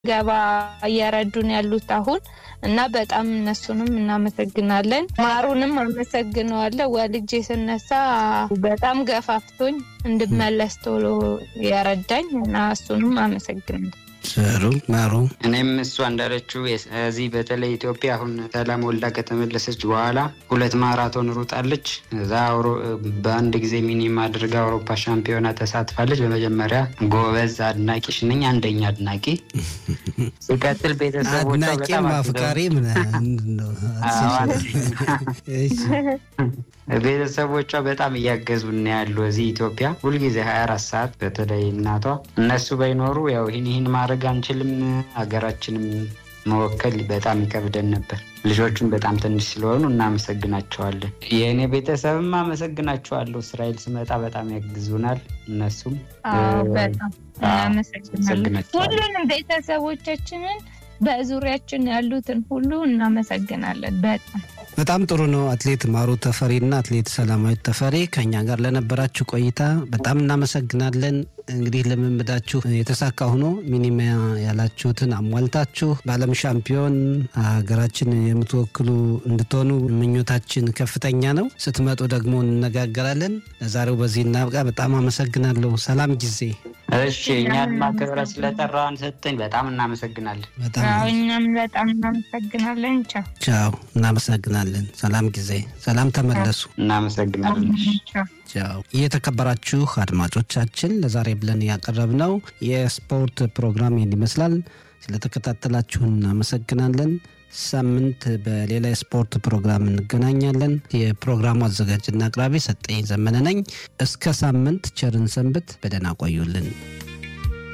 ገባ እየረዱን ያሉት አሁን እና በጣም እነሱንም እናመሰግናለን። ማሩንም አመሰግነዋለሁ። ወልጄ ስነሳ በጣም ገፋፍቶኝ እንድመለስ ቶሎ የረዳኝ እና እሱንም አመሰግናለሁ። ጥሩ ማሩ እኔም እሷ እንዳለችው እዚህ በተለይ ኢትዮጵያ አሁን ሰላም ወልዳ ከተመለሰች በኋላ ሁለት ማራቶን ሩጣለች። እዛ በአንድ ጊዜ ሚኒማ አድርጋ አውሮፓ ሻምፒዮና ተሳትፋለች። በመጀመሪያ ጎበዝ አድናቂሽ ነኝ፣ አንደኛ አድናቂ። ሲቀጥል ቤተሰቦቿ አድናቂም በጣም አፍቃሪ ቤተሰቦቿ በጣም እያገዙን ያሉ እዚህ ኢትዮጵያ ሁልጊዜ ሀያ አራት ሰዓት በተለይ እናቷ እነሱ ባይኖሩ ያው ይህን ይህን ማድረግ አንችልም፣ ሀገራችንም መወከል በጣም ይከብደን ነበር። ልጆቹም በጣም ትንሽ ስለሆኑ እናመሰግናቸዋለን። የእኔ ቤተሰብም አመሰግናቸዋለሁ። እስራኤል ስመጣ በጣም ያግዙናል። እነሱም አዎ፣ በጣም እናመሰግናለን። አመሰግናቸዋለሁ። ሁሉንም ቤተሰቦቻችንን በዙሪያችን ያሉትን ሁሉ እናመሰግናለን በጣም በጣም ጥሩ ነው። አትሌት ማሩ ተፈሪና አትሌት ሰላማዊት ተፈሪ ከኛ ጋር ለነበራችሁ ቆይታ በጣም እናመሰግናለን። እንግዲህ ልምምዳችሁ የተሳካ ሆኖ ሚኒማ ያላችሁትን አሟልታችሁ በዓለም ሻምፒዮን ሀገራችን የምትወክሉ እንድትሆኑ ምኞታችን ከፍተኛ ነው። ስትመጡ ደግሞ እንነጋገራለን። ለዛሬው በዚህ እናብቃ። በጣም አመሰግናለሁ። ሰላም ጊዜ። እሺ እኛን ማክበረ ስለጠራን ሰጠኝ በጣም እናመሰግናለን። በጣም አዎ፣ እኛም በጣም እናመሰግናለን። ቻው ቻው። እናመሰግናለን። ሰላም ጊዜ። ሰላም ተመለሱ። እናመሰግናለን። ቻው። ቻው። የተከበራችሁ አድማጮቻችን ለዛሬ ብለን ያቀረብነው የስፖርት ፕሮግራም ይህን ይመስላል። ስለተከታተላችሁን እናመሰግናለን። ሳምንት በሌላ የስፖርት ፕሮግራም እንገናኛለን። የፕሮግራሙ አዘጋጅና አቅራቢ ሰጠኝ ዘመነ ነኝ። እስከ ሳምንት ቸርን ሰንብት። በደህና ቆዩልን።